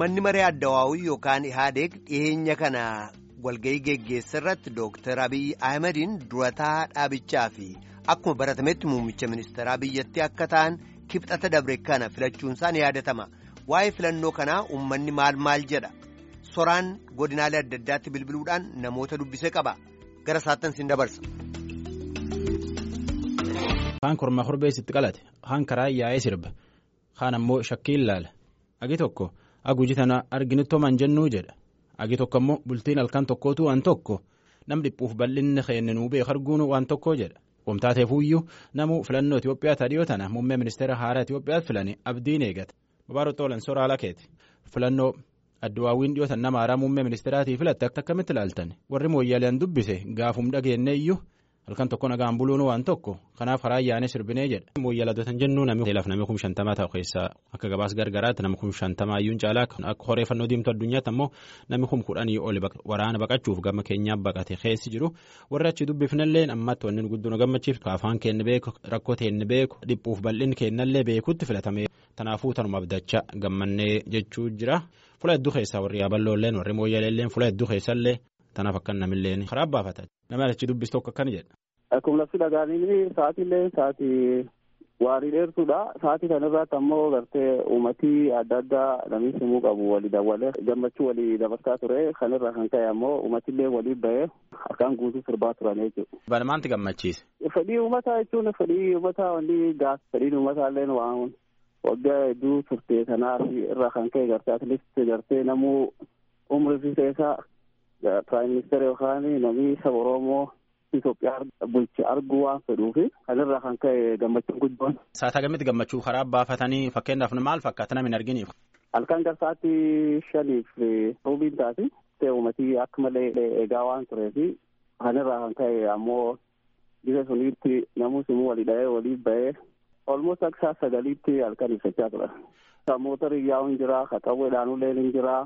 Manni maree addawaawii yookaan Ihaadeeg dhiyeenya kana walga'ii geggeessa irratti Dooktar Abiyyi Ahimadiin durataa dhaabichaa fi akkuma baratametti muummicha ministeeraa biyyattii akka ta'an kibxata dabre kana filachuunsaan yaadatama. Waa'ee filannoo kanaa uummanni maal maal jedha? Soraan godinaalee adda addaatti bilbiluudhaan namoota dubbisee qaba. Gara saattan siin dabarsa. Kaan kormaa korbeessitti qalate, kaan karaa yaa'ee sirba, kaan ammoo shakkiin laala. Agi tokko aguuji tana arginittoman jennuu jedha. Agi tokko ammoo bultiin halkan tokkootu waan tokko nam dhiphuuf bal'inni keenninuu beeku arguun waan tokko jedha. Wamtaateefuyyuu namuu filannoo Itoophiyaa tadhiyoo tana muummee ministeera haaraa Itoophiyaatti filanii abdiin eegata. Babaaruu Xoolan soraa lakeeti. Filannoo adduwaawwiin dhiyootan nama haaraa muummee ministeeraatii filatte akkamitti ilaaltan warri mooyyaaleen dubbise gaafum dhageenne iyyuu halkan tokko nagaan buluun waan tokko kanaaf karaa ayyaanee sirbinee jedha. Mooyyaladotan jennuu namni laaf namni kum shantamaa ta'u keessaa akka gabaas gargaraatti namni kum shantamaa iyyuu caalaa akka horeeffannoo diimtuu addunyaatti ammoo namni kum kudhanii oli waraana baqachuuf gama keenyaa baqate keessi jiru warri achi dubbifnallee ammatti wanni guddoo gammachiif afaan keenya beeku rakkoo keenya beeku dhiphuuf bal'inni keenyallee beekutti filatame kanaafuu tanuma abdachaa gammannee jechuu jira. Fula hedduu keessaa warri yaaballoolleen warri mooyyaleelleen fula hedduu keessallee tanaaf akka namilleen karaa baafata. Nama achi dubbistu akka akkana jedha. Akkuma lafti dhagaanii sa'aatillee sa'aatii waarii dheertuudha. Sa'aatii kanarratti ammoo gartee uummatii adda addaa namni simuu qabu walii dabalee gammachuu walii dabarsaa ture. Kanirraa kan ka'e ammoo uummatillee walii bahee harkaan guutuu sirbaa turan jechuudha. Bana maanti gammachiise? Fedhii uummataa jechuun fedhii uummataa wanni gaaf fedhiin uummataallee waan waggaa hedduu turte kanaaf irraa kan ka'e gartee atileetii gartee namuu umrii fi keessaa piraayim ministeera yookaan namni saba Oromoo Itoophiyaa bulche arguu waan fedhuufi kanirraa kan ka'e gammachuun guddoon. Saataa gamitti gammachuu karaa baafatanii fakkeenyaaf maal fakkaata namni hin arginiif. Halkan garsaatti shaniif ruubiin taati uummatii akka malee eegaa waan tureefi kanirraa kan ka'e ammoo bisa suniitti namuu simuu walii dhahee walii bahee olmoos akka saa sagaliitti halkan ibsachaa ture. Sammooota riyyaa'uun jira, qaxawweedhaanuleen hin jira,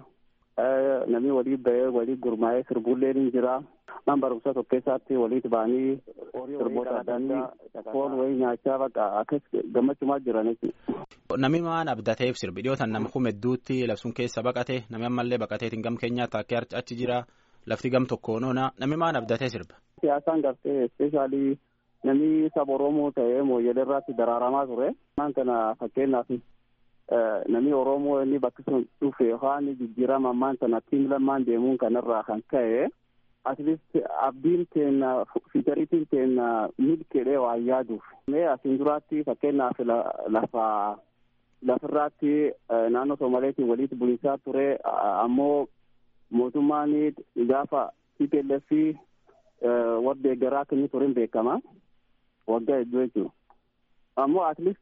namni walii bahee walii gurmaa'ee sirbuulleen hin jira. Man barumsa tokko keessatti walitti ba'anii sirboota addaa foon wayii nyaachaa bakka akkas gammachumaa jiran jechuudha. Namni waan abdateef sirbi dhiyootan nama kuma hedduutti labsuun keessa baqate namni ammallee baqateetiin gam keenyaatti akka achi jira lafti gam tokkoon oona namni waan abdatee sirba. Siyaasaan gartee ispeeshaalii namni saba Oromoo ta'ee mooyyelee irratti daraaramaa ture. Waan kana fakkeenyaaf namni Oromoo inni bakki sun dhufe yookaan jijjiirama ammaan sana tiim lamaan deemuun kanarraa kan ka'e atleast abdiin teenna fiichariitiin teenna milkeedhee waan yaaduuf. Mee asiin duraatti fakkeenyaaf lafa lafirraatti naannoo Somaaleetiin walitti bulisaa ture ammoo mootummaan gaafa TPLF warra deeggaraa akka inni ture beekama. waggaa hedduu jechuudha. Ammoo atleast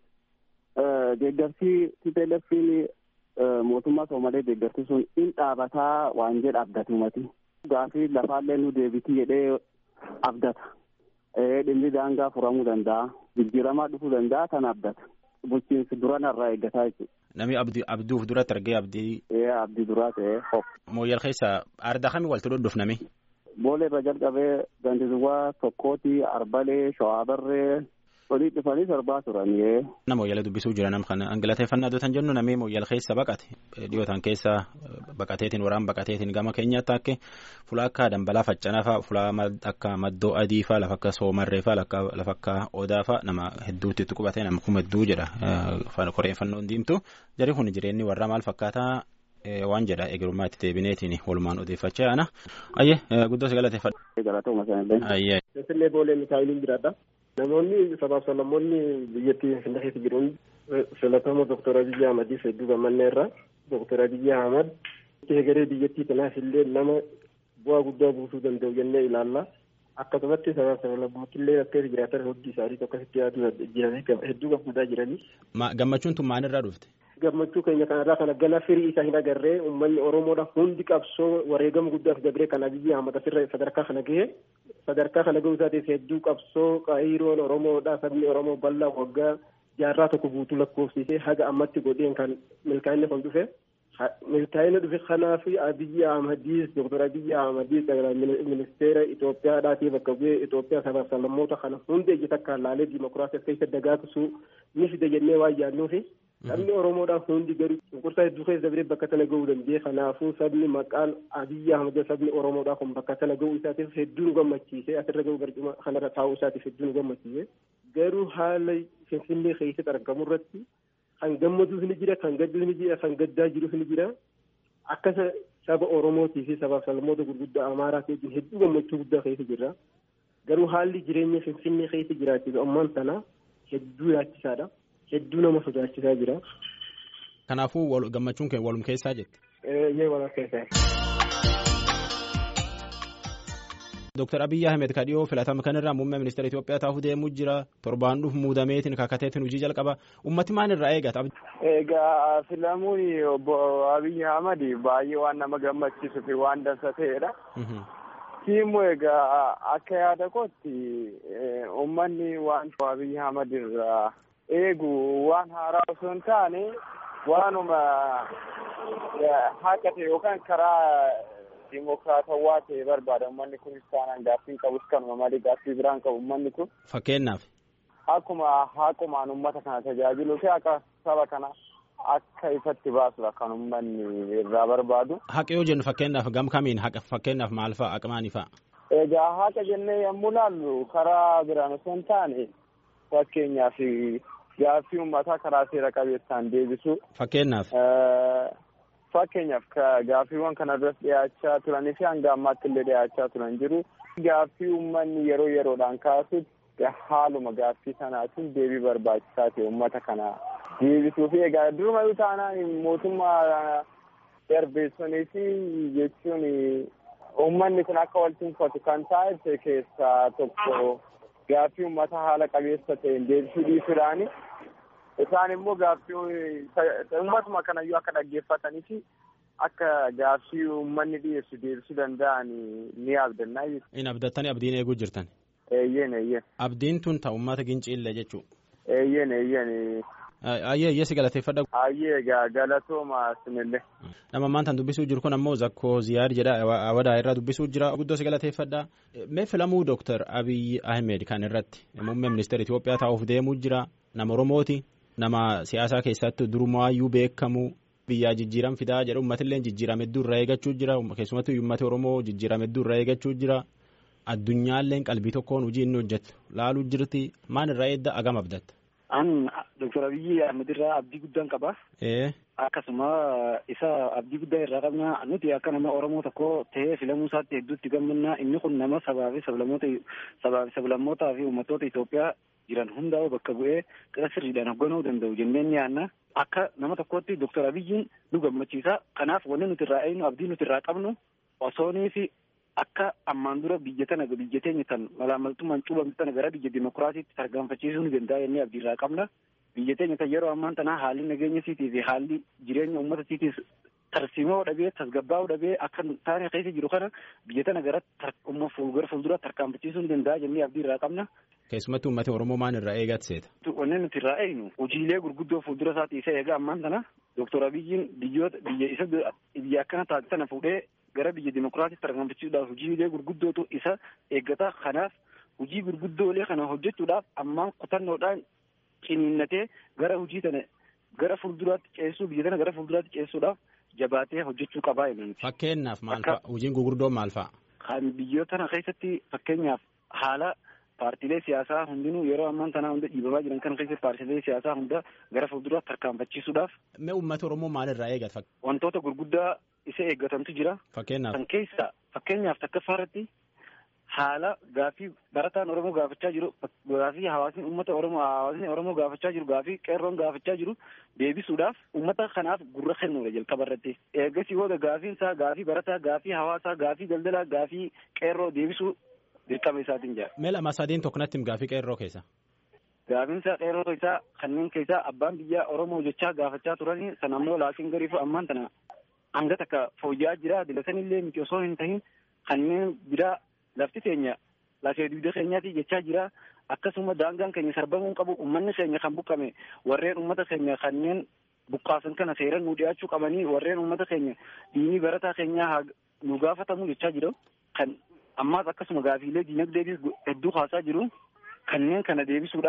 deeggarsi TPLF'n mootummaa Soomalee deeggarsi sun in dhaabataa waan jedha abdate uummati. Gaafii lafaallee nu deebitii jedhee abdata. Dhimmi daangaa furamuu danda'a. Jijjiiramaa dhufuu danda'a kan abdata. Bulchiinsi duranarraa eeggataa jechuudha. Namni abduuf duratti argee abdii. Ee abdii duraa ta'ee hop. Mooyyal keessa aardaa kamii walitti dhodhofname? Boolee irra jalqabee gandizuwaa tokkooti arbalee shawaabarree olii dhufanii sirbaa turanii. Nama mooyyala dubbisuu jira nam kana angalateeffannaa dootan jennu namni mooyyala keessa baqate dhiyootan keessa baqateetiin waraan baqateetiin gama keenyaatti akka fulaa akka dambalaa faccanaa fa'a fulaa akka maddoo adii fa'a lafa akka soomarree fa'a lafa akka odaa fa'a nama hedduutti itti qubatee nama kuma hedduu jedha koreeffannoon diimtu jarri kun jireenyi warra maal fakkaataa waan jedha egerummaa itti deebineetiin walumaan odeeffachaa yaana. Ayyee guddoo si galateeffadha. Galatuma sanillee. Ayyee. Finfinnee boolee Mikaayiliin jiraadha. Namoonni sabaaf sablammoonni biyyattii Finfinnee keessa jiran filatamoo Dooktar Abiyyi Ahmadiif hedduu gammannee irra. Dooktar Abiyyi Ahmad egeree biyyattii kanaaf illee nama bu'aa guddaa buusuu danda'u jennee ilaalla. Akkasumatti sabaaf sablammooti illee akka jiraatan hundi isaanii akkasitti yaaduu jiranii hedduu gammadaa jiranii. Gammachuun tun maalirraa dhufte? gammachuu keenya kanarraa kana gana firii isaa hin agarree uummanni oromoodha hundi qabsoo wareegama guddaaf dabree kan abiyyi ahmad asirra sadarkaa kana gahe sadarkaa kana gahuu isaatiin hedduu qabsoo qaayiroon oromoodha sabni oromoo bal'aa waggaa jaarraa tokko guutuu lakkoofsisee haga ammatti godheen kan milkaa'inni kun dhufe milkaa'ina dhufe kanaaf abiyyi ahmadiis doktor abiyyi ahmadiis ministeera Itoophiyaadhaatii bakka bu'ee Itoophiyaa sabaaf sablammoota kana hundi ejji takkaan laalee dimokiraasii keessa dagaagsu ni fide jennee waan yaadnuufi Sabni Oromoodhaa hundi garuu cunqursaa hedduu keessa dabree bakka tana gahuu danda'e. Kanaafuu sabni maqaan Abiyyi Ahmad sabni Oromoodhaa kun bakka tana gahuu isaatiif hedduu nu gammachiise. Asirra gahuu barcuma kanarra taa'uu isaatiif hedduu nu gammachiise. Garuu haala Finfinnee keessatti argamu irratti kan gammaduus ni jira, kan gadduus ni jira, kan gaddaa jirus ni jira. Akka saba Oromootii fi sabaaf sablammoota gurguddaa Amaaraa keessa hedduu gammachuu guddaa keessa jirra. Garuu haalli jireenya Finfinnee keessa jiraachisu ammaan tana hedduu yaachisaadha. Hedduu nama sodaachisaa jira. Kanaafuu gammachuun kee walum keessaa jette. Eeyyee walum keessaa. Dooktar Abiyyi Ahmed ka dhiyoo filatama kanarraa muummee ministeera Itoophiyaa taa'uuf deemuu jira. Torbaan dhufu muudameetiin kakateetiin hojii jalqaba. Ummati maal irraa eegata? Egaa filamuun obbo Abiyyi Ahmed baay'ee waan nama gammachiisuu fi waan dansa ta'edha. Tiimu egaa akka yaada kootti uummanni waan Abiyyi Ahmed irraa eegu waan haaraa osoo hin taane waanuma haqa ta'e yookaan karaa dimokiraatawaa ta'e barbaada uummanni kunis taanaan gaaffii qabus kanuma malee gaaffii biraan qabu uummanni kun. Fakkeenyaaf. Akkuma haqumaan uummata kana tajaajiluu fi akka saba kana akka ifatti baasudha kan uummanni irraa barbaadu. Haqa yoo jennu fakkeenyaaf gam kamiin haqa fakkeenyaaf maal fa'a haqa maanii fa'a? Egaa haqa jennee yommuu laallu karaa biraan osoo hin taane fakkeenyaaf gaaffii uummataa karaa seera qabeessaan deebisu. Fakkeenyaaf. Fakkeenyaaf gaaffiiwwan kana duras dhiyaachaa turanii fi hanga ammaatti illee dhiyaachaa turan jiru. Gaaffii uummanni yeroo yeroodhaan kaasutti haaluma gaaffii sanaatiin deebii barbaachisaa ta'e uummata kana deebisuu fi egaa durumayyuu taanaan mootummaa darbeessonii fi jechuun uummanni kun akka wal tunfatu kan taa'e keessaa tokko gaaffii uummata haala qabeessa ta'een deebisuu dhiisuudhaani. Isaan immoo gaaffii uummatuma kanayyuu akka dhaggeeffatanii fi akka gaaffii uummanni dhiyeessu deebisuu danda'an ni abdannaa jechuudha. In abdattanii abdiin eeguu jirtan. Eeyyeen eeyyeen. Abdiin tun ta'u uummata ginciillee jechuudha. Eeyyeen eeyyeen. Ayyee ayyee si galateeffadha. Ayyee egaa galatooma sinillee. Nama maantaan dubbisuu jiru kun ammoo Zakkoo Ziyaad jedha Awadaa irraa dubbisuu jira guddoo si galateeffadha. Mee filamuu Dooktar Abiyyi Ahmed kan irratti muummee ministeera Itoophiyaa taa'uuf deemuu jira nama Oromooti. nama siyaasaa keessatti durumaayyuu beekamu biyyaa jijjiiram fidaa jedhu uummatillee jijjiirame hedduu irraa eeggachuu jira keessumattuu uummata oromoo jijjiirame hedduu irraa eeggachuu jira addunyaalleen qalbii tokkoon hojii inni hojjetu laaluu jirti maan irraa eedda agam abdatta. An Dr. Abiyyi Ahmed irraa abdii guddaan qaba. Akkasuma isa abdii guddaa irraa qabna nuti akka nama Oromoo tokko ta'ee filamuu isaatti hedduutti gammanna inni kun nama sabaa fi sablammoota sabaa fi sablammootaa fi uummattoota Itoophiyaa jiran hundaa'u bakka bu'ee qira sirriidhaan hoogganuu danda'u jennee ni yaanna. Akka nama tokkootti Dr. Abiyyiin nu gammachiisa. Kanaaf wanni nuti irraa eegnu abdii nuti irraa qabnu osoonii fi akka ammaan dura biyya tana biyya teenya tan malaamaltummaan cuubamte tana gara biyya dimokiraatiitti tarkaanfachiisuu ni danda'a jennee abdii irraa qabna. Biyya teenya tan yeroo ammaan tanaa haalli nageenya siitii fi haalli jireenya uummata siitiis tarsiimoo dhabee tasgabbaa'uu dhabee akka taane keessa jiru kana biyya tana gara gara fuuldura tarkaanfachiisuu ni danda'a jennee abdii irraa qabna. Keessumattuu uummata Oromoo maan irraa eegaati seeta? Wanni nuti irraa eegnu hojiilee gurguddoo fuuldura isaati isa eega ammaan tana Dooktor Abiyyiin biyyoota biyya isa biyya akkana taate tana fuudhee gara biyya dimokiraatiitti tarkaanfachiisuudhaaf hojiilee gurguddootu isa eeggata. Kanaaf hojii gurguddoolee kana hojjechuudhaaf ammaan kutannoodhaan ciniinnatee gara hojii tana gara fuulduraatti ceessuu biyya tana gara fuulduraatti ceessuudhaaf jabaatee hojjechuu qabaa jenna. Fakkeenyaaf maal fa'a? Hojiin gurguddoon maal fa'a? Kan biyyoota tana keessatti fakkeenyaaf haala paartiilee siyaasaa hundinuu yeroo ammaan tanaa hunda dhiibamaa jiran kan keessatti paartiilee siyaasaa hunda gara fuulduraatti tarkaanfachiisuudhaaf. Mee uummata Oromoo maalirraa eegata? Wantoota gurguddaa isa eeggatantu jira. Fakkeenyaaf. Kan keessa fakkeenyaaf takkaffaa irratti haala gaaffii barataan Oromoo gaafachaa jiru gaaffii hawaasni uummata Oromoo hawaasni Oromoo gaafachaa jiru gaaffii qeerroon gaafachaa jiru deebisuudhaaf uummata kanaaf gurra kennuudha jalqaba irratti. Eegasii booda gaaffiin isaa gaaffii barataa gaaffii hawaasaa gaaffii daldalaa gaaffii qeerroo deebisuu dirqama isaatiin jira. Mee lama sadiin tokko natti gaaffii qeerroo keessa. Gaaffiin isaa qeerroo isaa kanneen keessaa abbaan biyyaa Oromoo jechaa gaafachaa turanii sana ammoo laakiin gariifu ammaan tana hanga takka fooyya'aa jira dilatanillee miti osoo hin tahin kanneen biraa lafti keenya lafee dugda keenyaati jechaa jira akkasuma daangaan keenya sarbamuu qabu ummanni keenya kan buqqame warreen ummata keenya kanneen buqqaasan kana seeran nu dhiyaachuu qabanii warreen ummata keenya diinii barataa keenyaa nu gaafatamu jechaa jiru kan ammaas akkasuma gaafiilee diinagdeetis hedduu kaasaa jiru kanneen kana deebisuudhaaf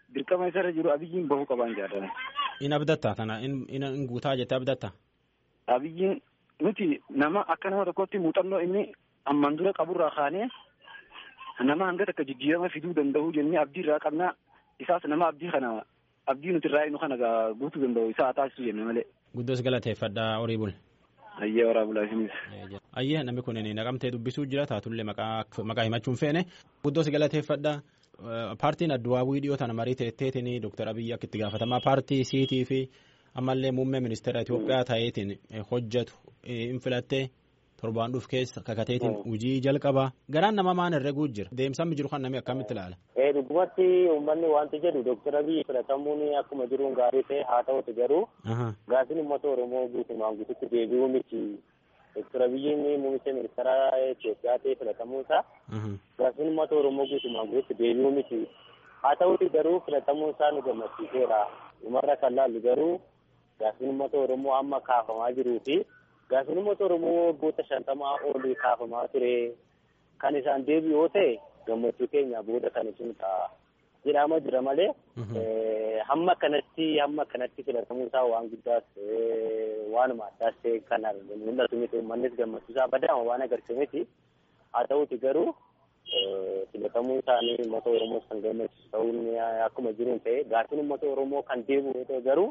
dirqama isarra jiru abiyyiin bahuu qabaan jaallatan. In abdatta tana in guutaa jettee abdatta. Abiyyiin nuti nama akka nama tokkotti muuxannoo inni amman dura qaburraa kaanee nama hanga takka jijjiirama fiduu danda'u jennee abdii irraa qabna isaas nama abdii kana abdii nuti irraa inu kana guutuu danda'u isaa taasisu jenne malee. Guddoos galateeffadha horii bul. Ayyee horaa bulaa isinis. Ayyee namni kun naqamtee dubbisuu jira taatullee maqaa himachuun feene guddoos galateeffadha. Paartiin adduwaawii dhiyoo tana marii teetteetiin Dr. Abiyyi akka itti gaafatamaa paartii siitii fi ammallee muummee ministeera Itoophiyaa ta'eetiin hojjetu hin filattee torbaan dhuuf keessa kakateetiin hojii jalqabaa garaan nama maan herreguu jira deemsaan jiru kan namni akkamitti ilaala. Dhugumatti uummanni wanti jedhu Dr. Abiyyi filatamuun akkuma jiruun gaarii ta'e haa ta'utu garuu gaaffiin uummata Oromoo guutumaan guututti deebi'uu miti. Dr. Abiyyiin muummicha ministeera Itoophiyaa ta'e filatamuun isaa gaaffiin uummata Oromoo guutumaan guututti deebi'uu miti. Haa ta'uti garuu filatamuun isaa nu gammachiiseera. Dhumarra kan laallu garuu gaaffiin uummata Oromoo amma kaafamaa jiruu fi gaaffiin uummata Oromoo waggoota shantamaa olii kaafamaa ture. Kan isaan deebi'u yoo ta'e gammachuu keenya booda kan isin ta'a. jedhama jira malee hamma kanatti hamma kanatti filatamuu isaa waan guddaas waanuma addaas ta'e kan mul'atu miti uummannis gammachuu isaa badaama waan agarsiise miti haa ta'uti garuu filatamuu isaanii uummata Oromoo kan gammachiisu ta'uun akkuma jiruun ta'e gaaffiin uummata Oromoo kan deebi'u yoo ta'e garuu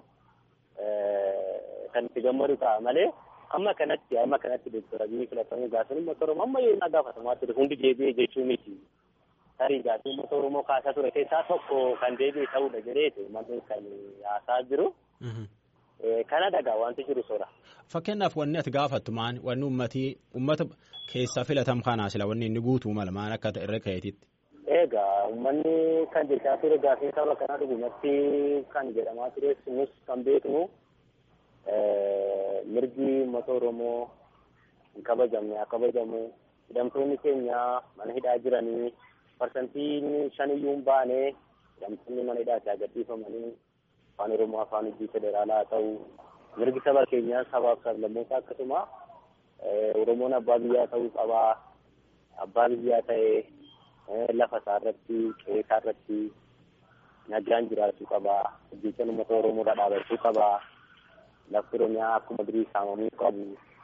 kan itti gammadu ta'a malee amma kanatti amma kanatti Dooktar Abiyyi filatamuu gaaffiin uummata Oromoo amma yoo inni gaafatamaa ture hundi deebi'ee jechuu miti. tarii gaaffiin uummata Oromoo kaasaa ture keessaa tokko kan deebi'e ta'uudha jedheeti uummanni kan haasaa jiru. Kana dhagaa wanti jiru soora. Fakkeenyaaf wanni ati gaafattu maani wanni uummatii uummata keessaa filatam kanaa sila wanni inni guutuu mala maan akka irra ka'eetitti. Egaa uummanni kan jechaa ture gaaffiin saba kanaa dhugumatti kan jedhamaa ture nus kan beeknu mirgi uummata Oromoo hin kabajamne haa kabajamu hidhamtoonni keenya mana hidhaa jiranii parsantiin shaniyyuu hin baane hidhamtoonni mana hidhaatti agarsiifamanii afaan oromoo afaan hojii federaalaa haa ta'u mirgi saba keenyaa sabaaf sablammoota akkasuma oromoon abbaa biyyaa ta'uu qabaa abbaa biyyaa ta'ee lafa isaa irratti qe'ee isaa irratti nagaan jiraachuu qabaa hojjechaan uummata oromoodha dhaabachuu qabaa lafti oromiyaa akkuma durii saamamuu qabu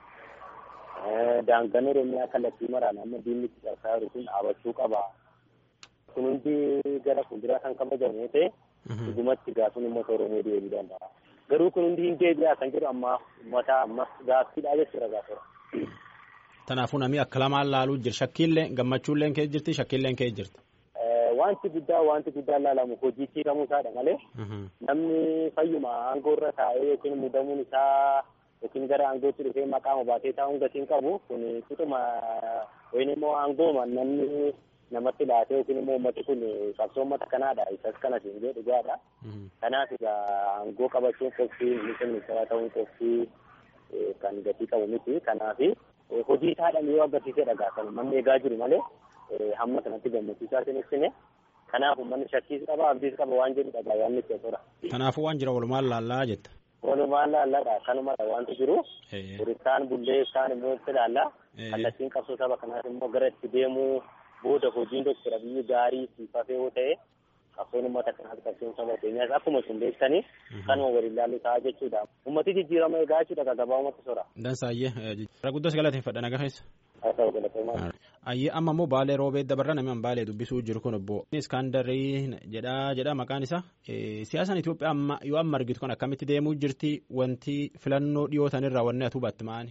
daangaan oromiyaa kallattii maraan amma diinni itti cabsaa jiru kun dhaabachuu qabaa. kun hundi gara fuulduraa kan kabajamu yoo ta'e dhugumatti gaaffiin uummata oromoo deebi'uu danda'a. Garuu kun hundi hin deebi'a kan jedhu amma uummata amma gaaffiidha jechuudha gaafira. Kanaafuu namni akka lamaan laaluu jira shakkiillee gammachuulleen kee jirti shakkiilleen kee jirti. Wanti guddaa wanti guddaa laalamu hojii hiikamuu isaadha malee namni fayyuma aangoo irra taa'ee yookiin muudamuun isaa yookiin gara aangootti dhufee maqaa baatee taa'uun gatiin qabu kun fixuma yookiin immoo aangooma namni namatti laatee yookiin immoo uummati kun qabsoo uummata kanaadha isas kanas hin jedhu dhugaadha. Kanaaf egaa aangoo qabachuun qophii ministeera ministeeraa ta'uun qophii kan gatii qabu miti. Kanaaf hojii isaadhaan yoo agarsiisee dhagaa kan uummanni eegaa jiru malee hamma kanatti gammachiisaa isin ibsine. Kanaaf uummanni shakkiis qaba abdiis qaba waan jedhu dhagaa waan nuti tura. Kanaafuu waan jira walumaan laallaa jetta. Walumaan laallaadha kanumadha wanti jiru. Kaan bullee kaan immoo itti laallaa. Kallattiin qabsoo saba kanaaf immoo gara itti deemuu booda hojiin Dooktar Abiyyi gaarii siifafee yoo ta'e qabsoon uummata kanaaf qabsoon saba keenyaas akkuma isin beektanii kanuma waliin ilaallu ta'a jechuudha. Uummati jijjiirama eegaa jechuudha gabaa uummata sora. Dansaayyee guddos galateeffadha naga keessa. Haa ta'u galateeffamaa. Ayyee amma immoo baalee roobee dabarra namni baalee dubbisuu jiru kun obbo Iskandarii jedha jedha maqaan isaa siyaasaan Itoophiyaa amma yoo amma argitu kan akkamitti deemuu jirti wanti filannoo dhiyootan irraa wanni atu baatti maani.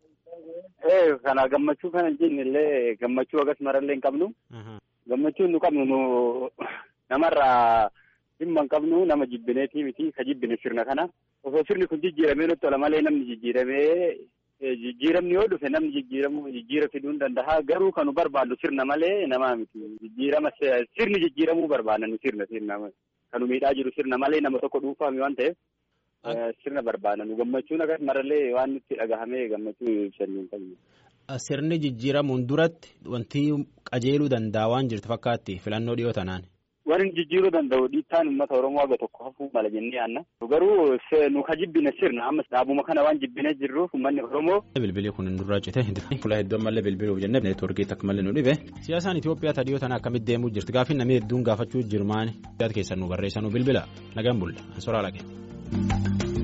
Ee kana gammachuu kana jenne illee gammachuu agas marallee hin qabnu. Gammachuu nu qabnu nu namarraa dhimma hin qabnu nama jibbineetii miti ka jibbine sirna kana. Osoo sirni kun jijjiiramee nutti tola malee namni jijjiiramee jijjiiramni yoo dhufe namni jijjiiramu jijjiira fiduu hin danda'a garuu kanu barbaadu sirna malee namaa miti jijjiirama sirni jijjiiramuu barbaada nu sirna sirna kanu miidhaa jiru sirna malee nama tokko dhuunfaami waan ta'eef sirna barbaada nu gammachuun akkas marallee waan nutti dhagahamee gammachuu ibsanii hin qabne. Sirni jijjiiramuun duratti wanti qajeeluu danda'a waan jirtu fakkaatti filannoo dhiyoo tanaan. Waan jijjiiruu danda'u dhiittaan uummata Oromoo haga tokko hafuu mala jennee yaanna. Garuu nu ka jibbine sirna amma dhaabuma kana waan jibbinee jirruuf uummanni Oromoo. Bilbilii kun hin durraa cite fuula hedduu ammallee bilbiluuf jennee neetwoorkii takka malee nu dhibe. Siyaasaan Itoophiyaa tadhiyoo tana akkamitti deemuu jirti gaaffiin namni hedduun gaafachuu jiru maani. Keessan nu barreessanuu bilbila nagaan bulla ansoraa lage.